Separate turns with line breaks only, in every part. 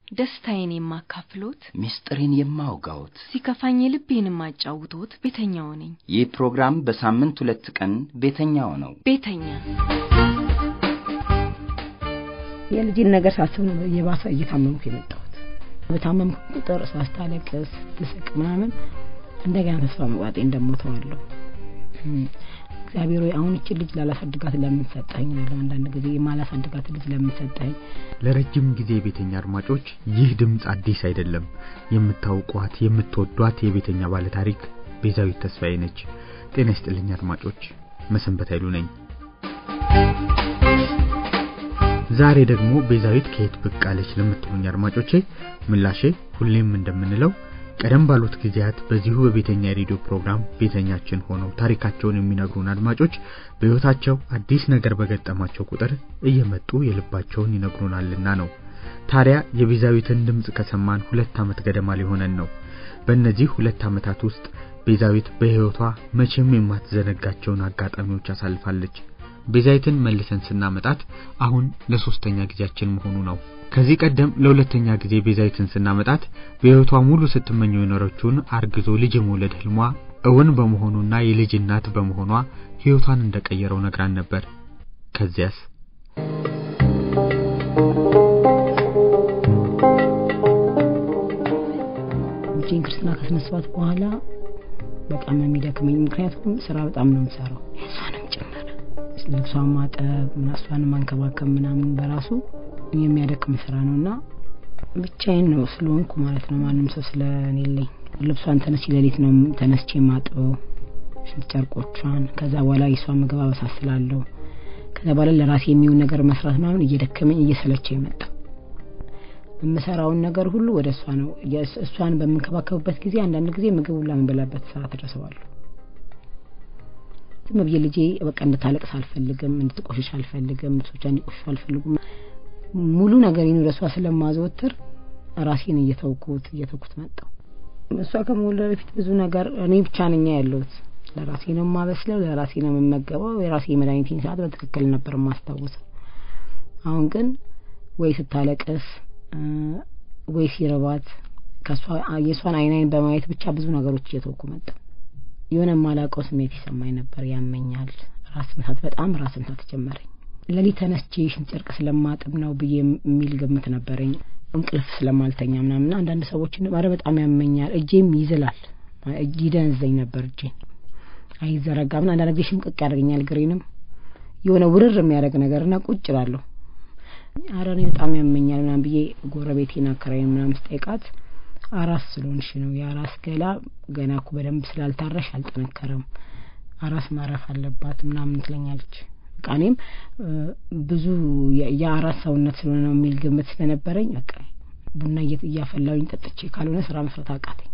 ደስታዬን የማካፍሎት፣
ምስጢሬን የማውጋዎት፣
ሲከፋኝ ልቤን የማጫውቶት ቤተኛው ነኝ።
ይህ ፕሮግራም በሳምንት ሁለት ቀን ቤተኛው ነው።
ቤተኛ
የልጅን ነገር ሳስብ ነው የባሰ እየታመምኩ የመጣሁት። በታመምኩ ቁጥር ሳስታለቅስ ስስቅ ምናምን እንደገና ተስፋ መቁረጤ እንደሞተዋለሁ። እግዚአብሔር ሆይ አሁን እችን ልጅ ላላሳድጋት ለምን ሰጠኝ? እላለሁ አንዳንድ ጊዜ የማላሳድጋት ልጅ ለምን ሰጠኝ?
ለረጅም ጊዜ የቤተኛ አድማጮች ይህ ድምፅ አዲስ አይደለም። የምታውቋት የምትወዷት የቤተኛ ባለታሪክ ቤዛዊት ተስፋዬ ነች። ጤና ይስጥልኝ አድማጮች፣ መሰንበት ኃይሉ ነኝ። ዛሬ ደግሞ ቤዛዊት ከየት ብቅ አለች ለምትሉኝ አድማጮቼ ምላሼ ሁሌም እንደምንለው ቀደም ባሉት ጊዜያት በዚሁ በቤተኛ የሬዲዮ ፕሮግራም ቤተኛችን ሆነው ታሪካቸውን የሚነግሩን አድማጮች በሕይወታቸው አዲስ ነገር በገጠማቸው ቁጥር እየመጡ የልባቸውን ይነግሩናልና ነው። ታዲያ የቤዛዊትን ድምፅ ከሰማን ሁለት ዓመት ገደማ ሊሆነን ነው። በእነዚህ ሁለት ዓመታት ውስጥ ቤዛዊት በሕይወቷ መቼም የማትዘነጋቸውን አጋጣሚዎች አሳልፋለች። ቤዛዊትን መልሰን ስናመጣት አሁን ለሶስተኛ ጊዜያችን መሆኑ ነው። ከዚህ ቀደም ለሁለተኛ ጊዜ ቤዛዊትን ስናመጣት በሕይወቷ ሙሉ ስትመኘው የኖረችውን አርግዞ ልጅ የመውለድ ህልሟ እውን በመሆኑና የልጅ እናት በመሆኗ ሕይወቷን እንደቀየረው ነግራን ነበር። ከዚያስ
ልጄን ክርስትና ካስነሳኋት በኋላ በጣም ነው የሚደክመኝ። ምክንያቱም ስራ በጣም ነው የምሰራው እሷንም ጭምር ልብሷን ማጠብ እሷን ማንከባከብ ምናምን በራሱ የሚያደክም ስራ ነው እና ብቻዬን ነው ስለሆንኩ ማለት ነው። ማንም ሰው ስለሌለኝ ልብሷን ተነስቼ ሌሊት ነው ተነስቼ ማጥበው ሽንት ጨርቆቿን። ከዛ በኋላ የሷን ምግብ አበሳስላለሁ። ከዛ በኋላ ለራሴ የሚሆን ነገር መስራት ምናምን እየደከመኝ እየሰለቸኝ መጣ። የምሰራውን ነገር ሁሉ ወደ እሷ ነው። እሷን በምንከባከብበት ጊዜ አንዳንድ ጊዜ ምግብ ሁላ የምበላበት ሰዓት ደርሰዋለሁ። ዝም ብዬ ልጄ በቃ እንድታለቅስ አልፈልግም፣ እንድትቆሽሽ አልፈልግም፣ ልብሶቿ እንዲቆሽሹ አልፈልጉም። ሙሉ ነገር ወደ እሷ ስለማዘወትር ራሴን እየተውኩት እየተውኩት መጣው። እሷ ከመወለዷ በፊት ብዙ ነገር እኔ ብቻ ነኝ ያለሁት። ለራሴ ነው የማበስለው፣ ለራሴ ነው የምመገበው። የራሴ የመድኃኒቴን ሰዓት በትክክል ነበር የማስታውሰው። አሁን ግን ወይ ስታለቅስ ወይ ሲርባት ከሷ የሷን አይን አይን በማየት ብቻ ብዙ ነገሮች እየተውኩ መጣ። የሆነ የማላውቀው ስሜት ይሰማኝ ነበር። ያመኛል፣ ራስ ምታት፣ በጣም ራስ ምታት ጀመረኝ። ሌሊት ተነስቼ ሽንት ጨርቅ ስለማጥብ ነው ብዬ የሚል ግምት ነበረኝ። እንቅልፍ ስለማልተኛ ምናምን አንዳንድ ሰዎችን ኧረ በጣም ያመኛል፣ እጄም ይዝላል፣ ይደንዘኝ ነበር። እጄን አይዘረጋም። አንዳንድ ጊዜ ሽምቅቅ ያደርገኛል። ግሬንም የሆነ ውርር የሚያደርግ ነገርና ቁጭ እላለሁ። ኧረ እኔ በጣም ያመኛል ምናምን ብዬ ጎረቤቴን አከራይን ምናምን ስጠይቃት አራስ ስለሆንሽ ነው የአራስ ገላ ገና እኮ በደንብ ስላልታረሽ አልጠነከረም፣ አራስ ማረፍ አለባት ምናምን ትለኛለች። በቃ እኔም ብዙ የአራስ ሰውነት ስለሆነ ነው የሚል ግምት ስለነበረኝ በቃ ቡና እያፈላሁኝ ጠጥቼ ካልሆነ ስራ መስራት አቃተኝ።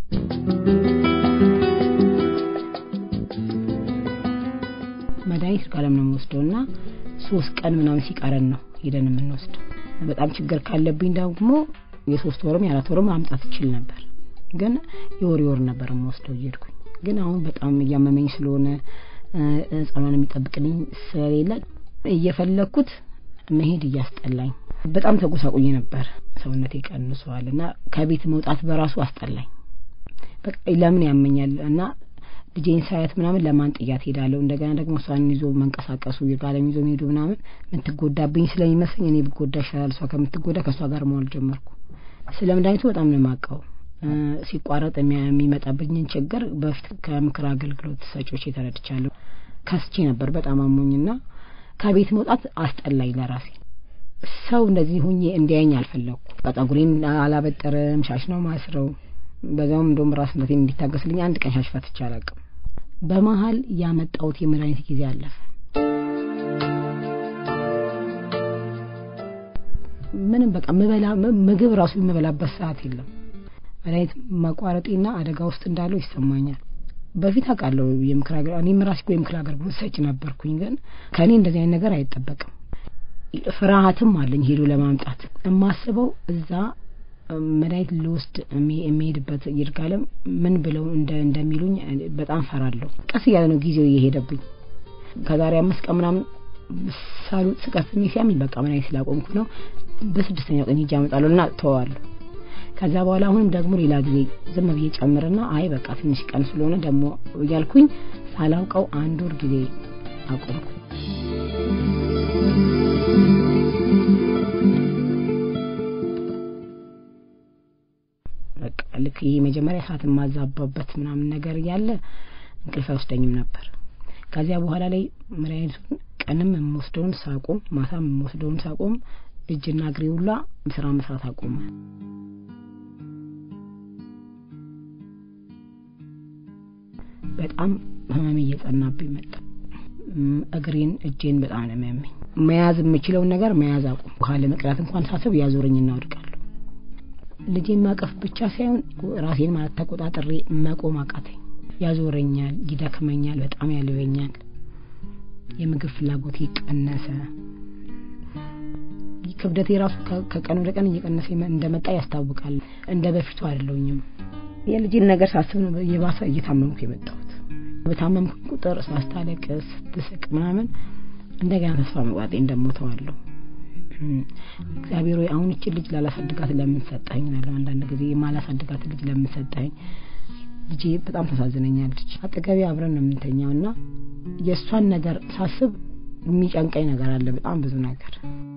መድኃኒት ጋለም ነው የምወስደው እና ሶስት ቀን ምናምን ሲቀረን ነው ሄደን የምንወስደው። በጣም ችግር ካለብኝ ደግሞ የሶስት ወርም የአራት ወርም ማምጣት እችል ነበር፣ ግን የወር የወር ነበር የምወስደው እየሄድኩኝ። ግን አሁን በጣም እያመመኝ ስለሆነ ህጻኗን የሚጠብቅልኝ ስለሌለ እየፈለግኩት መሄድ እያስጠላኝ በጣም ተጎሳቁኝ ነበር። ሰውነቴ ቀንሷል እና ከቤት መውጣት በራሱ አስጠላኝ። በቃ ለምን ያመኛል እና ልጄን ሳያት ምናምን ለማን ጥያት ሄዳለሁ። እንደገና ደግሞ እሷን ይዞ መንቀሳቀሱ የጋለም ይዞ መሄዱ ምናምን ምትጎዳብኝ ስለሚመስለኝ እኔ ብጎዳ ይሻላል እሷ ከምትጎዳ ከእሷ ጋር መዋል ጀመርኩ። ስለ መድኃኒቱ በጣም ነው የማውቀው። ሲቋረጥ የሚመጣብኝን ችግር በፊት ከምክር አገልግሎት ሰጪዎች የተረድቻለሁ። ከስቼ ነበር በጣም አሞኝና ከቤት መውጣት አስጠላኝ ለራሴ። ሰው እንደዚህ ሁኜ እንዲያየኝ አልፈለግኩ። ጸጉሬን አላበጠርም፣ ሻሽ ነው ማስረው። በዛውም እንደውም ራስ ምታቴን እንዲታገስልኝ አንድ ቀን ሻሽ ፈትቼ አላውቅም። በመሀል ያመጣሁት የመድኃኒት ጊዜ አለፈ። ምንም በቃ ምበላ ምግብ ራሱ የምበላበት ሰዓት የለም። መድኃኒት ማቋረጤና አደጋ ውስጥ እንዳለው ይሰማኛል። በፊት አውቃለሁ የምክር አገር እኔም ራሴ እኮ የምክር አገልግሎት ሰጪ ነበርኩኝ፣ ግን ከእኔ እንደዚህ አይነት ነገር አይጠበቅም። ፍርሃትም አለኝ ሄዶ ለማምጣት የማስበው እዛ መድኃኒት ልወስድ የሚሄድበት ይርጋለም ምን ብለው እንደሚሉኝ በጣም ፈራለሁ። ቀስ እያለ ነው ጊዜው እየሄደብኝ ከዛሬ አምስት ቀን ምናምን ሳሉት ስቀስሜ ሲያምኝ በቃ መድኃኒት ስላቆምኩ ነው በስድስተኛው ቀን ሂጅ አመጣለሁ እና ተወዋለሁ። ከዛ በኋላ አሁንም ደግሞ ሌላ ጊዜ ዝም ብዬ ጨምርና አይ በቃ ትንሽ ቀን ስለሆነ ደግሞ እያልኩኝ ሳላውቀው አንድ ወር ጊዜ አቆምኩ። በቃ ልክ ይህ መጀመሪያ ሰዓት የማዛባበት ምናምን ነገር እያለ እንቅልፍ አይወስደኝም ነበር። ከዚያ በኋላ ላይ መድኃኒቱን ቀንም የምወስደውን ሳቆም፣ ማታም የምወስደውን ሳቆም እጅና እግሬ ሁላ ስራ መስራት አቆመ። በጣም ህመሜ እየጸናብኝ መጣ። እግሬን እጄን በጣም ነው የሚያመኝ። መያዝ የምችለውን ነገር መያዝ አቁም። ውሃ ለመቅዳት እንኳን ሳስብ ያዞረኝና ወድቃለሁ። ልጄን ማቀፍ ብቻ ሳይሆን ራሴን ማለት ተቆጣጥሬ መቆም አቃተኝ። ያዞረኛል፣ ይደክመኛል፣ በጣም ያልበኛል። የምግብ ፍላጎቴ ቀነሰ። ክብደቴ ራሱ ከቀን ወደ ቀን እየቀነሰ እንደመጣ ያስታውቃል። እንደ በፊቱ አይደለሁኝም። የልጄን ነገር ሳስብ ነው የባሰ እየታመምኩ የመጣሁት። በታመምኩ ቁጥር ሳስታለቅስ፣ ስትስቅ ምናምን እንደገና ተስፋ መቁረጤ እንደሞተዋለሁ። እግዚአብሔር ሆይ አሁን እችን ልጅ ላላሳድጋት ለምን ሰጠኸኝ እላለሁ። አንዳንድ ጊዜ የማላሳድጋት ልጅ ለምን ሰጠኸኝ? ልጄ በጣም ታሳዝነኛለች። አጠገቤ አብረን ነው የምንተኛው እና የእሷን ነገር ሳስብ የሚጨንቀኝ ነገር አለ፣ በጣም ብዙ ነገር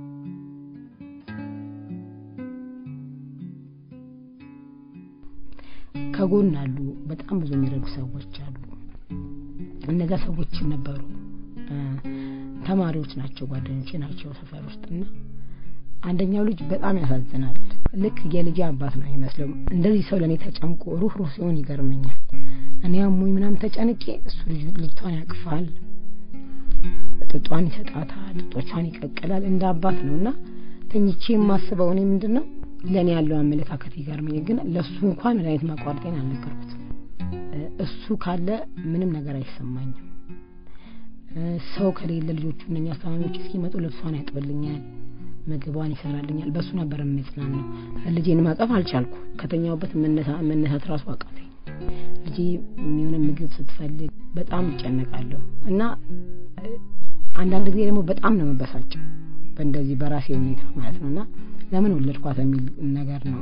ከጎን አሉ። በጣም ብዙ የሚረዱ ሰዎች አሉ። እነዛ ሰዎች ነበሩ ተማሪዎች ናቸው፣ ጓደኞቼ ናቸው ሰፈር ውስጥ እና አንደኛው ልጅ በጣም ያሳዝናል። ልክ የልጅ አባት ነው የሚመስለው። እንደዚህ ሰው ለእኔ ተጨንቆ ሩህ ሩህ ሲሆን ይገርመኛል። እኔ አሞኝ ምናምን ተጨንቄ እሱ ልጅቷን ያቅፋል፣ ጥጧን ይሰጣታል፣ ጥጦቿን ይቀቅላል። እንደ አባት ነው እና ተኝቼ የማስበው እኔ ምንድን ነው ለእኔ ያለው አመለካከት ይገርመኝ። ግን ለእሱ እንኳን መድኃኒት ማቋረጤን አልነገርኩትም። እሱ ካለ ምንም ነገር አይሰማኝም። ሰው ከሌለ ልጆቹ እነኛ አስተማሚዎች እስኪመጡ ልብሷን ያጥብልኛል፣ ምግቧን ይሰራልኛል። በእሱ ነበር የምጽናናው። ልጄን ማቀፍ አልቻልኩ። ከተኛውበት መነሳት ራሱ አቃተኝ። ልጄ የሚሆነ ምግብ ስትፈልግ በጣም ይጨነቃለሁ እና አንዳንድ ጊዜ ደግሞ በጣም ነው መበሳጨው በእንደዚህ በራሴ ሁኔታ ማለት ነው እና ለምን ወለድኳት የሚል ነገር ነው።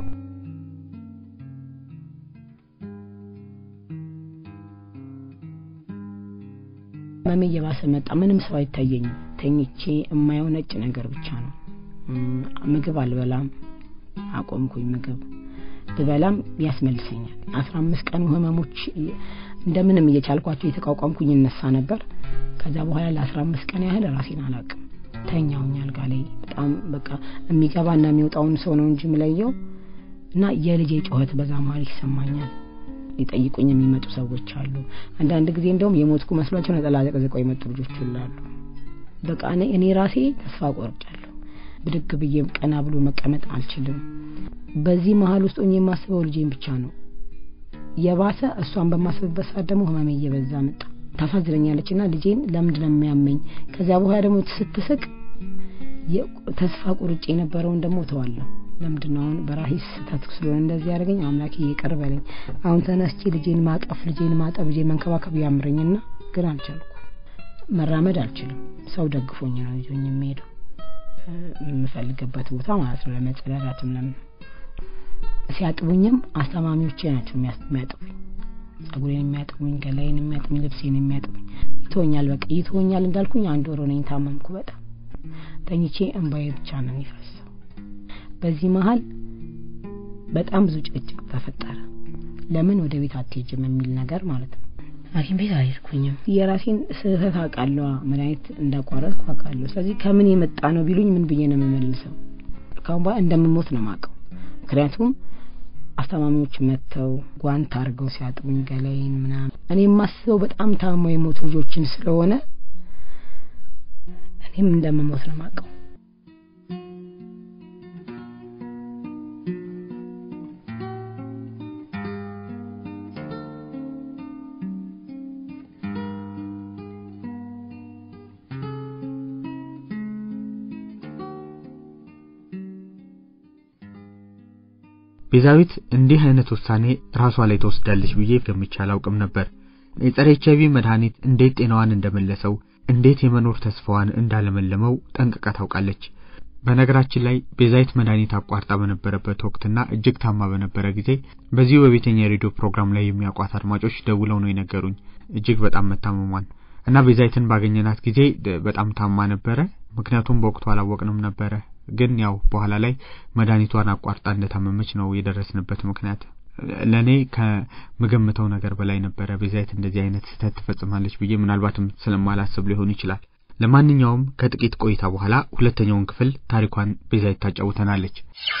መሜ እየባሰ መጣ። ምንም ሰው አይታየኝም። ተኝቼ የማየው ነጭ ነገር ብቻ ነው። ምግብ አልበላም፣ አቆምኩኝ። ምግብ ብበላም ያስመልሰኛል። አስራ አምስት ቀኑ ህመሞች እንደምንም እየቻልኳቸው የተቋቋምኩኝ እነሳ ነበር። ከዛ በኋላ ለአስራ አምስት ቀን ያህል ራሴን አላቅም። ተኛውኝ አልጋ ላይ በጣም በቃ የሚገባና የሚወጣውን ሰው ነው እንጂ የምለየው እና የልጄ ጩኸት በዛ መሀል ይሰማኛል። ሊጠይቁኝ የሚመጡ ሰዎች አሉ። አንዳንድ ጊዜ እንደውም የሞትኩ መስሏቸው ነጠላ ዘቅዝቀው የመጡ ልጆች ይላሉ። በቃ እኔ እኔ ራሴ ተስፋ ቆርጫለሁ። ብድግ ብዬም ቀና ብሎ መቀመጥ አልችልም። በዚህ መሀል ውስጥ ሆኜ የማስበው ልጄን ብቻ ነው። የባሰ እሷን በማስብበት ሰዓት ደግሞ ህመሜ እየበዛ መጣ። ታሳዝነኛለች እና ልጄን ለምንድን ነው የሚያመኝ? ከዚያ በኋላ ደግሞ ስትስቅ ተስፋ ቁርጭ የነበረውን ደግሞ እተዋለሁ። ለምንድን ነው አሁን በራሴ ስህተት ስለሆነ እንደዚህ ያደረገኝ? አምላኬ ይቅር በለኝ። አሁን ተነስቼ ልጄን ማቀፍ፣ ልጄን ማጠብ፣ ልጄን መንከባከብ ያምረኝና ግን አልቻልኩ። መራመድ አልችልም። ሰው ደግፎኝ ነው ይዞኝ የሚሄደው የምፈልግበት ቦታ ማለት ነው። ለመጸዳዳትም ለምን ሲያጥቡኝም አስተማሚዎቼ ናቸው የሚያጥቡኝ ጸጉሬን የሚያጥቡኝ፣ ገላዬን የሚያጥቡኝ፣ ልብሴን የሚያጥቡኝ። ይተወኛል በቃ ይተወኛል እንዳልኩኝ አንድ ወር ሆነኝ ታመምኩ። በጣም ተኝቼ እንባዬ ብቻ ነው የሚፈሰው። በዚህ መሀል በጣም ብዙ ጭቅጭቅ ተፈጠረ። ለምን ወደ ቤት አትሄጅም የሚል ነገር ማለት ነው። ሐኪም ቤት አልሄድኩኝም። የራሴን ስህተት አውቃለሁ። መድኃኒት እንዳቋረጥኩ አውቃለሁ። ስለዚህ ከምን የመጣ ነው ቢሉኝ ምን ብዬ ነው የምመልሰው? ካሁን በኋላ እንደምሞት ነው የማውቀው። ምክንያቱም አስተማሚዎች መጥተው ጓንት አድርገው ሲያጥቡኝ ገላይን ምናምን እኔ የማስበው በጣም ታመው የሞቱ ልጆችን ስለሆነ እኔም እንደምሞት ነው የማውቀው።
ቤዛዊት እንዲህ አይነት ውሳኔ ራሷ ላይ ትወስዳለች ብዬ ገምቼ አላውቅም ነበር። የጸረ ኤች አይቪ መድኃኒት እንዴት ጤናዋን እንደመለሰው፣ እንዴት የመኖር ተስፋዋን እንዳለመለመው ጠንቅቃ ታውቃለች። በነገራችን ላይ ቤዛዊት መድኃኒት አቋርጣ በነበረበት ወቅትና እጅግ ታማ በነበረ ጊዜ በዚሁ በቤተኛ የሬዲዮ ፕሮግራም ላይ የሚያውቋት አድማጮች ደውለው ነው የነገሩኝ እጅግ በጣም መታመሟን እና ቤዛዊትን ባገኘናት ጊዜ በጣም ታማ ነበረ። ምክንያቱም በወቅቱ አላወቅንም ነበረ። ግን ያው በኋላ ላይ መድኃኒቷን አቋርጣ እንደታመመች ነው የደረስንበት ምክንያት። ለእኔ ከምገምተው ነገር በላይ ነበረ። ቤዛዊት እንደዚህ አይነት ስህተት ትፈጽማለች ብዬ ምናልባትም ስለማላስብ ሊሆን ይችላል። ለማንኛውም ከጥቂት ቆይታ በኋላ ሁለተኛውን ክፍል ታሪኳን ቤዛዊት ታጫውተናለች።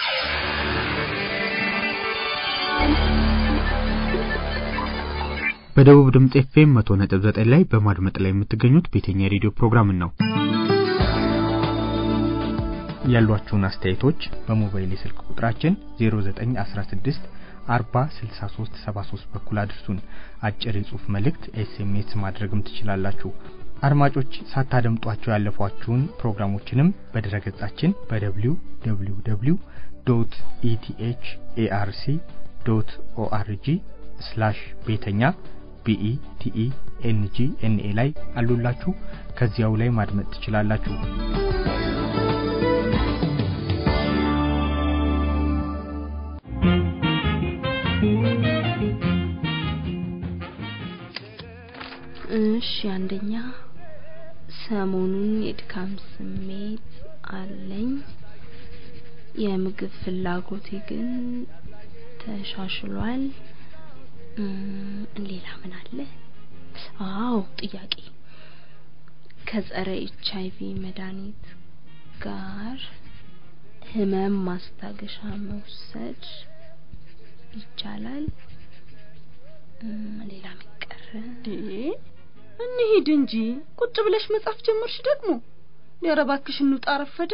በደቡብ ድምጽ ኤፍኤም መቶ ነጥብ ዘጠኝ ላይ በማድመጥ ላይ የምትገኙት ቤተኛ የሬዲዮ ፕሮግራምን ነው። ያሏችሁን አስተያየቶች በሞባይል የስልክ ቁጥራችን 0916 40 63 73 በኩል አድርሱን። አጭር የጽሑፍ መልእክት ኤስኤምኤስ ማድረግም ትችላላችሁ። አድማጮች ሳታደምጧቸው ያለፏችሁን ፕሮግራሞችንም በድረገጻችን በደብሊው ደብሊው ደብሊው ዶት ኢቲኤች ኤአርሲ ዶት ኦአርጂ ስላሽ ቤተኛ ቢኢ ቲኢ ኤንጂ ኤንኤ ላይ አሉላችሁ። ከዚያው ላይ ማድመጥ ትችላላችሁ።
እሺ አንደኛ ሰሞኑን የድካም ስሜት አለኝ። የምግብ ፍላጎቴ ግን ተሻሽሏል። ሌላ ምን አለ? አዎ ጥያቄ ከጸረ ኤች አይቪ መድኃኒት ጋር ህመም ማስታገሻ መውሰድ ይቻላል? ሌላ ምን ቀረ?
እንሂድ እንጂ ቁጭ ብለሽ መጻፍ ጀመርሽ ደግሞ። ኧረ እባክሽ እንውጣ፣ ረፈደ።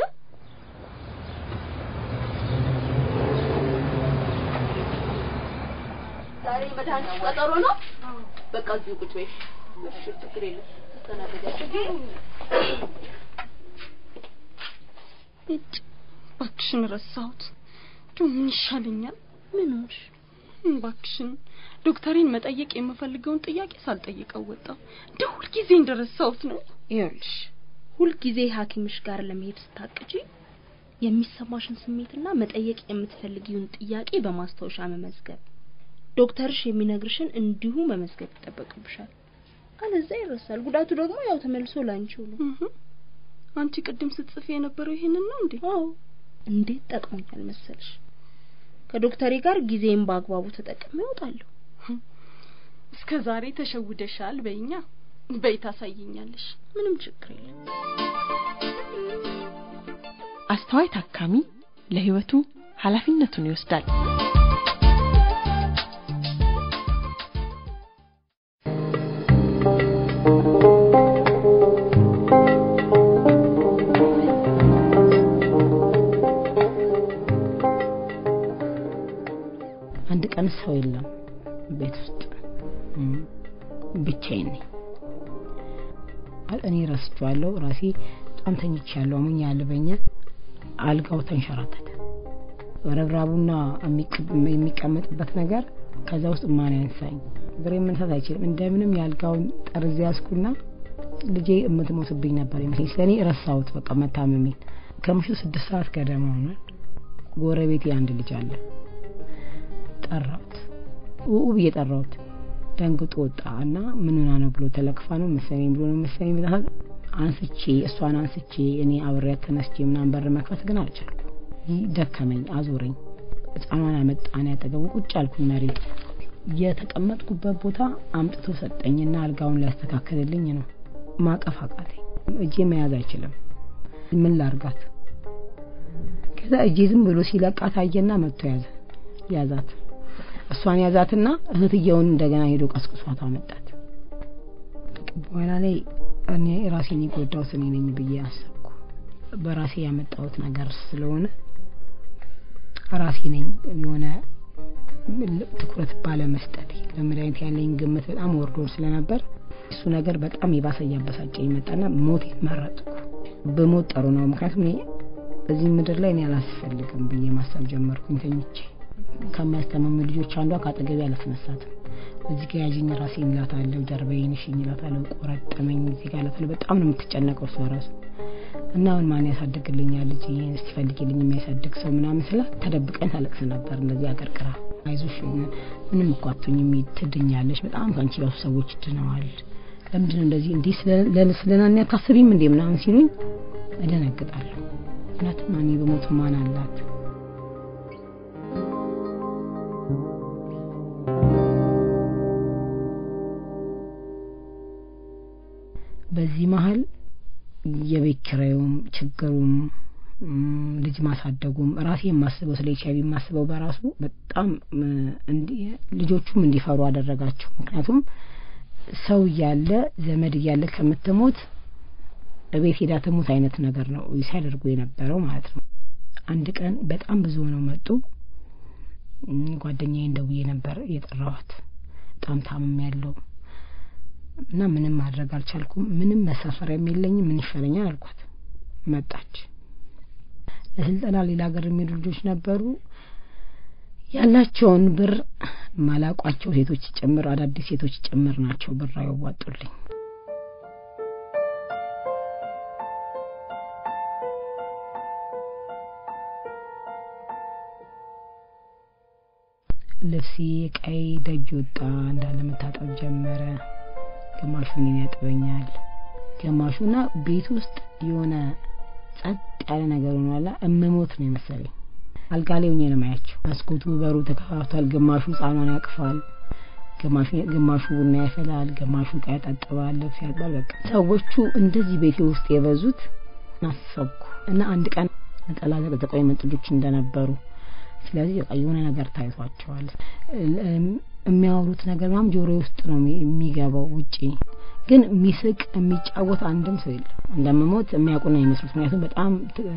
ዛሬ መድኃኒት ቀጠሮ ነው። በቃ እዚሁ ቁጭ በይ። እሺ፣ ችግር የለም ተስተናገዳችሁ።
እጭ እባክሽን ረሳሁት። እንደው ምን ይሻለኛል?
ምን ሆንሽ?
እባክሽን ዶክተሬን መጠየቅ የምፈልገውን ጥያቄ ሳልጠይቀው ወጣሁ። እንደው ሁልጊዜ እንደረሳሁት ነው።
ይኸውልሽ ሁልጊዜ ሐኪምሽ ጋር ለመሄድ ስታቅጂ የሚሰማሽን ስሜትና መጠየቅ የምትፈልጊውን ጥያቄ በማስታወሻ መመዝገብ፣ ዶክተርሽ የሚነግርሽን እንዲሁ መመዝገብ ይጠበቅብሻል። አለዛ ይረሳል። ጉዳቱ ደግሞ ያው ተመልሶ ላንቺው ነው።
አንቺ ቅድም ስትጽፊ የነበረው ይሄንን ነው እንዴ?
አዎ። እንዴት ጠቅሞኛል መሰልሽ? ከዶክተሬ ጋር ጊዜን በአግባቡ ተጠቅሜ እወጣለሁ።
እስከ ዛሬ ተሸውደሻል። በይኛ በይ ታሳይኛለሽ።
ምንም ችግር የለም።
አስተዋይ ታካሚ ለሕይወቱ ኃላፊነቱን ይወስዳል።
አንድ ቀን ሰው የለም ቤት ውስጥ ብቻዬን ነኝ። እኔ ረስቼዋለሁ። ራሴ በጣም ተኝቻለሁ። አሞኝ ያልበኛል። አልጋው ተንሸራተተ። ረብራቡና የሚቀመጥበት ነገር ከዛ ውስጥ ማን ያንሳኝ? እግሬ መንሳት አይችልም። እንደምንም የአልጋውን ጠርዝ ያዝኩና ልጄ የምትሞትብኝ ነበር ይመስለኝ። ስለኔ ረሳሁት በቃ መታመሜን። ከምሽቱ ስድስት ሰዓት ገደማ ሆኗል። ጎረቤቴ አንድ ልጅ አለ። ጠራሁት፣ ውኡ ብዬ ጠራሁት። ደንግጦ ወጣ እና ምን ሆና ነው ብሎ ተለክፋ ነው መሰለኝ ብሎ ነው መሰለኝ ብለሃል። አንስቼ እሷን አንስቼ እኔ አብሬያት ተነስቼ ምናምን በር መክፈት ግን አልቻልኩ። ደከመኝ፣ አዞረኝ። ህፃኗን አመጣን ያጠገቡ ቁጭ አልኩኝ መሬት። የተቀመጥኩበት ቦታ አምጥቶ ሰጠኝና አልጋውን ሊያስተካክልልኝ ነው። ማቀፍ አቃተኝ። እጄ መያዝ አይችልም። ምን ላርጋት? ከዛ እጄ ዝም ብሎ ሲለቃት አየና መጥቶ ያዘ ያዛት እሷን ያዛትና እህትየውን እንደገና ሄዶ ቀስቅሷት አመጣት። በኋላ ላይ እኔ ራሴን የጎዳሁት እኔ ነኝ ብዬ አሰብኩ። በራሴ ያመጣሁት ነገር ስለሆነ ራሴ ነኝ የሆነ ትኩረት ባለመስጠት ለመድኃኒት ያለኝ ግምት በጣም ወርዶ ስለነበር እሱ ነገር በጣም የባሰ እያበሳጨኝ መጣና ሞት መረጥኩ። በሞት ጠሩ ነው። ምክንያቱም እኔ እዚህ ምድር ላይ እኔ አላስፈልግም ብዬ ማሰብ ጀመርኩኝ ተኝቼ ከሚያስተማሙ ልጆች አንዷ ከአጠገቤ አላስነሳትም። እዚህ ጋር ያዥኝ ራሴን እላታለሁ፣ ጀርባዬን እሽኝ እላታለሁ፣ ቆረጠመኝ እዚህ ጋር እላታለሁ። በጣም ነው የምትጨነቀው እሷ ራሱ እና አሁን ማን ያሳድግልኛል ልጅ ይሄን እስቲ ፈልጊልኝ የሚያሳድግ ሰው ምናምን ስላት ተደብቀኝ ታለቅስ ነበር እንደዚህ አቀርቅራ አይዞሽ ምንም እኮ አትሆኝም ትድኛለሽ በጣም ከአንቺ ባሱ ሰዎች ድነዋል ለምንድን ነው እንደዚህ እንዲህ ስለናን አታስቢም እንዴ ምናምን ሲሉኝ እደነግጣለሁ ምክንያቱም እኔ በሞቱ ማን አላት በዚህ መሀል የቤት ኪራዩም ችግሩም ልጅ ማሳደጉም ራሴ የማስበው ስለ ኤች አይቪ የማስበው በራሱ በጣም ልጆቹም እንዲፈሩ አደረጋቸው ምክንያቱም ሰው እያለ ዘመድ እያለ ከምትሞት እቤት ሄዳ ትሙት አይነት ነገር ነው ሲያደርጉ የነበረው ማለት ነው አንድ ቀን በጣም ብዙ ሆነው መጡ ጓደኛዬን ደውዬ ነበር የጠራኋት በጣም ታምም ያለው እና ምንም ማድረግ አልቻልኩም ምንም መሳፈሪያም የለኝም ምን ይሻለኛል አልኳት መጣች ለስልጠና ሌላ ሀገር የሚሄዱ ልጆች ነበሩ ያላቸውን ብር ማላቋቸው ሴቶች ጭምር አዳዲስ ሴቶች ጭምር ናቸው ብር ያዋጡልኝ ልብሴ ቀይ ደጅ ወጣ እንዳለ መታጠብ ጀመረ ግማሹ እኔን ያጥበኛል ግማሹ እና ቤት ውስጥ የሆነ ጸጥ ያለ ነገር ሆኗላ እምሞት ነው የመሰለኝ አልጋ ላይ ሆኜ ነው ማያቸው መስኮቱ በሩ ተከፋፍቷል ግማሹ ህጻኗን ያቅፋል ግማሹ ቡና ያፈላል ግማሹ ዕቃ ያጣጥባል ልብስ ያጥባል በቃ ሰዎቹ እንደዚህ ቤቴ ውስጥ የበዙት አሰብኩ እና አንድ ቀን ነጠላ ዘቅዝቀው የመጡ ልጆች እንደነበሩ ስለዚህ በቃ የሆነ ነገር ታይቷቸዋል የሚያወሩት ነገር ምናምን ጆሮ ውስጥ ነው የሚገባው ውጪ ግን የሚስቅ የሚጫወት አንድም ሰው የለም እንደምሞት የሚያውቁ ነው የሚመስሉት ምክንያቱም በጣም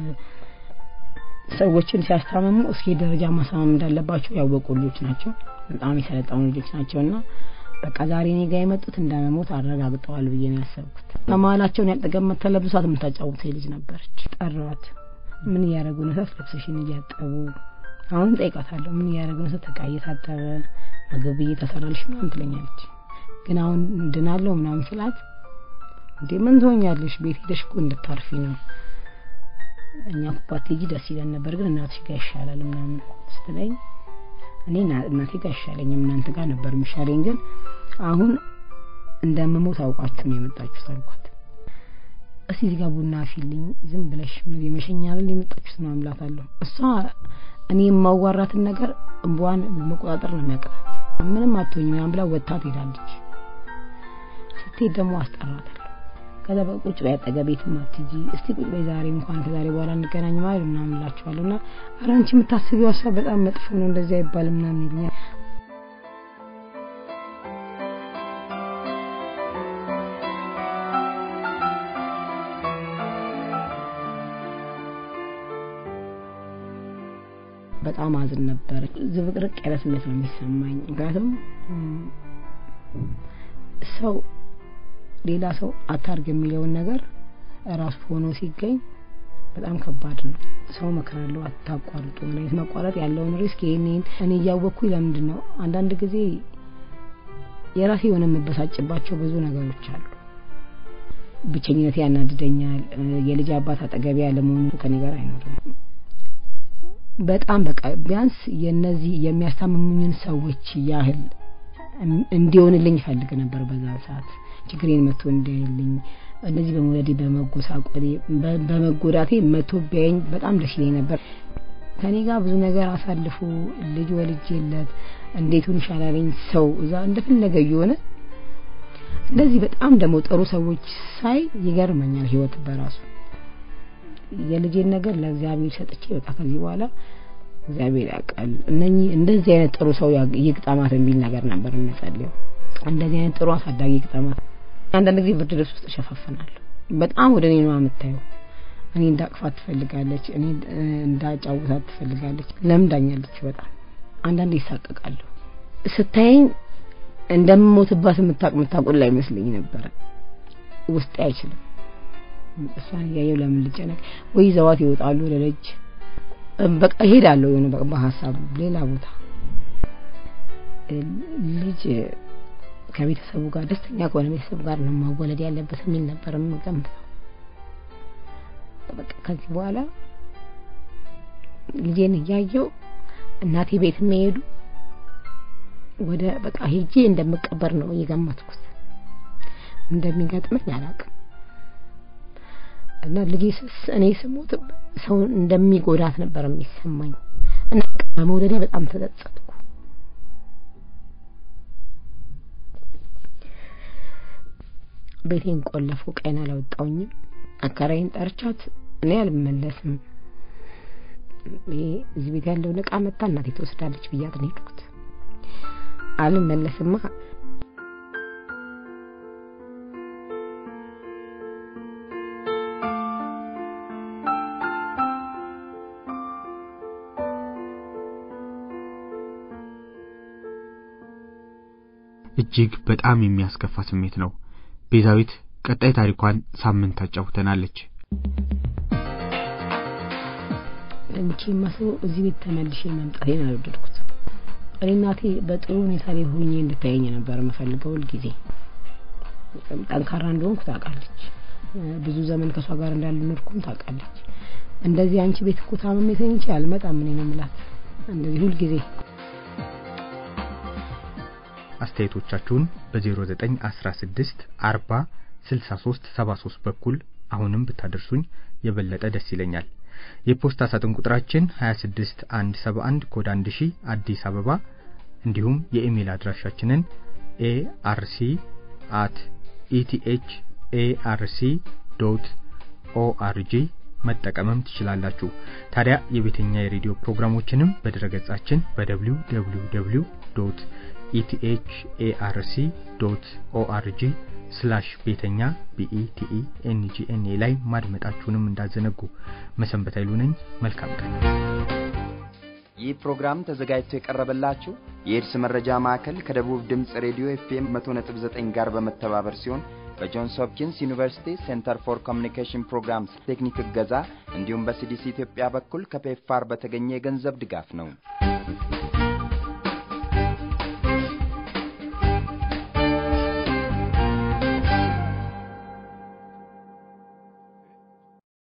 ሰዎችን ሲያስታመሙ እስኪ ደረጃ ማሳመም እንዳለባቸው ያወቁ ልጆች ናቸው በጣም የሰለጠኑ ልጆች ናቸው እና በቃ ዛሬ እኔ ጋር የመጡት እንደመሞት አረጋግጠዋል ብዬ ነው ያሰብኩት ከመሀላቸውን ያጠገመት ተለብሷት የምታጫውት ልጅ ነበረች ጠራዋት ምን እያደረጉ ነው ሰት ልብስሽን እያጠቡ አሁን ጠይቃታለሁ ምን እያደረጉ ነው ሰት እቃ እየታጠበ ምግብ እየተሰራልሽ ምናምን ትለኛለች ግን አሁን እንድናለው ምናምን ስላት እንዴ ምን ትሆኛለሽ ቤት ሄደሽ እኮ እንድታርፊ ነው እኛ ኩባት ሂጂ ደስ ይለን ነበር ግን እናትሽ ጋር ይሻላል ምናምን ስትለኝ እኔ እናቴ ጋር አይሻለኝም እናንተ ጋር ነበር የሚሻለኝ ግን አሁን እንደምሞት አውቃችሁ ነው የመጣችሁት አልኳት እስቲ እዚህ ጋር ቡና ፊልኝ ዝም ብለሽ ምን የመሸኛል የመጣችሁት ነው አምላታለሁ እሷ እኔ የማዋራትን ነገር እንቧን መቆጣጠር ነው የሚያቅታት ምንም አትሆኝ ምናምን ብላ ወጥታ ትሄዳለች ስትሄድ ደግሞ አስጠራታለሁ ከዛ በቁጭ በይ አጠገቤ የትም አትሂጂ እስቲ ቁጭ በይ ዛሬ እንኳን ከዛሬ በኋላ እንገናኝ ማለት ምናምን እላችኋለሁ እና ኧረ አንቺ የምታስቢው ሀሳብ በጣም መጥፎ ነው እንደዚህ አይባልም ምናምን ይሉኛል በጣም አዝን ነበር ዝብቅርቅ ያለ ስሜት ነው የሚሰማኝ ምክንያቱም ሰው ሌላ ሰው አታርግ የሚለውን ነገር ራሱ ሆኖ ሲገኝ በጣም ከባድ ነው ሰው መክራለሁ አታቋርጡ መድኃኒት ማቋረጥ ያለውን ሪስክ ይህንን እኔ እያወቅኩኝ ለምንድን ነው አንዳንድ ጊዜ የራሴ የሆነ የምበሳጭባቸው ብዙ ነገሮች አሉ ብቸኝነት ያናድደኛል የልጅ አባት አጠገቢ ያለመሆኑ ከኔ ጋር አይኖርም በጣም በቃ ቢያንስ የነዚህ የሚያስታምሙኝን ሰዎች ያህል እንዲሆንልኝ ይፈልግ ነበር በዛ ሰዓት ችግሬን መቶ እንዲልኝ እንደዚህ በመውለዴ በመጎሳቆሌ በመጎዳቴ መቶ ቢያየኝ በጣም ደስ ይለኝ ነበር ከኔ ጋር ብዙ ነገር አሳልፎ ልጅ ወልጄለት እንዴቱን ይሻላለኝ ሰው እዛ እንደፈለገ እየሆነ እንደዚህ በጣም ደግሞ ጥሩ ሰዎች ሳይ ይገርመኛል ህይወት በራሱ የልጄን ነገር ለእግዚአብሔር ሰጥቼ በቃ ከዚህ በኋላ እግዚአብሔር ያውቃል እነኚህ እንደዚህ አይነት ጥሩ ሰው ይግጠማት የሚል ነገር ነበር የምጸልየው እንደዚህ አይነት ጥሩ አሳዳጊ ይግጠማት አንዳንድ ጊዜ ብርድ ልብስ ውስጥ እሸፋፍናለሁ በጣም ወደ እኔ ነው የምታየው እኔ እንዳቅፋት ትፈልጋለች እኔ እንዳጫውታት ትፈልጋለች ለምዳኛለች በጣም አንዳንድ ይሳቀቃለሁ ስታየኝ እንደምሞትባት የምታቅ የምታቁላ አይመስለኝ ነበረ ውስጤ አይችልም እሷን እያየው ለምን ልጨነቅ ወይ ዘዋት ይወጣሉ ለልጅ በቃ እሄዳለሁ የሆነ በቃ በሀሳብ ሌላ ቦታ ልጅ ከቤተሰቡ ጋር ደስተኛ ከሆነ ቤተሰቡ ጋር ነው ማወለድ ያለበት የሚል ነበር የምገምተው በቃ ከዚህ በኋላ ልጄን እያየው እናቴ ቤት የሚሄዱ ወደ በቃ ሄጄ እንደምቀበር ነው እየገመትኩት። እንደሚገጥመኝ አላውቅም። እና ልጄ ስስ እኔ ስሞት ሰው እንደሚጎዳት ነበር የሚሰማኝ እና በመውደዴ በጣም ተጸጸትኩ። ቤቴን ቆለፉ። ቀን አላወጣውኝም። አከራይን ጠርቻት እኔ አልመለስም፣ ይሄ እዚህ ቤት ያለውን እቃ መታ እናቴ ትወስዳለች ብያት ነው የሄድኩት። አልመለስማ
እጅግ በጣም የሚያስከፋ ስሜት ነው። ቤዛዊት ቀጣይ ታሪኳን ሳምንት ታጫውተናለች።
እንቺ ማሰው እዚህ ቤት ተመልሼ መምጣቴን አልወደድኩት። እኔ እናቴ በጥሩ ሁኔታ ላይ ሆኜ እንድታየኝ ነበር የምፈልገው። ሁልጊዜ ጠንካራ እንደሆንኩ ታውቃለች። ብዙ ዘመን ከሷ ጋር እንዳልኖርኩም ታውቃለች። እንደዚህ አንቺ ቤት እኮ ታምሜ ተኝቼ አልመጣም እኔ ነው የምላት እንደዚህ ሁልጊዜ
አስተያየቶቻችሁን በ0916 40 63 73 በኩል አሁንም ብታደርሱኝ የበለጠ ደስ ይለኛል። የፖስታ ሳጥን ቁጥራችን 26171 ኮድ 1000 አዲስ አበባ እንዲሁም የኢሜል አድራሻችንን ኤአርሲ አት ኢቲኤች ኤአርሲ ዶት ኦአርጂ መጠቀምም ትችላላችሁ። ታዲያ የቤተኛ የሬዲዮ ፕሮግራሞችንም በድረገጻችን በደብሊው ደብሊው ደብሊው ዶት ኢቲኤች ኤአርሲ ዶት ኦአርጂ ስላሽ ቤተኛ ቢኢቲኢ ኤንጂኤንኤ ላይ ማድመጣችሁንም እንዳዘነጉ። መሰንበት ኃይሉ ነኝ። መልካም ቀን።
ይህ ፕሮግራም ተዘጋጅቶ የቀረበላችሁ የኤድስ መረጃ ማዕከል ከደቡብ ድምፅ ሬዲዮ ኤፍኤም 100.9 ጋር በመተባበር ሲሆን በጆንስ ሆፕኪንስ ዩኒቨርሲቲ ሴንተር ፎር ኮሚኒኬሽን ፕሮግራምስ ቴክኒክ እገዛ እንዲሁም በሲዲሲ ኢትዮጵያ በኩል ከፔፋር በተገኘ የገንዘብ ድጋፍ ነው።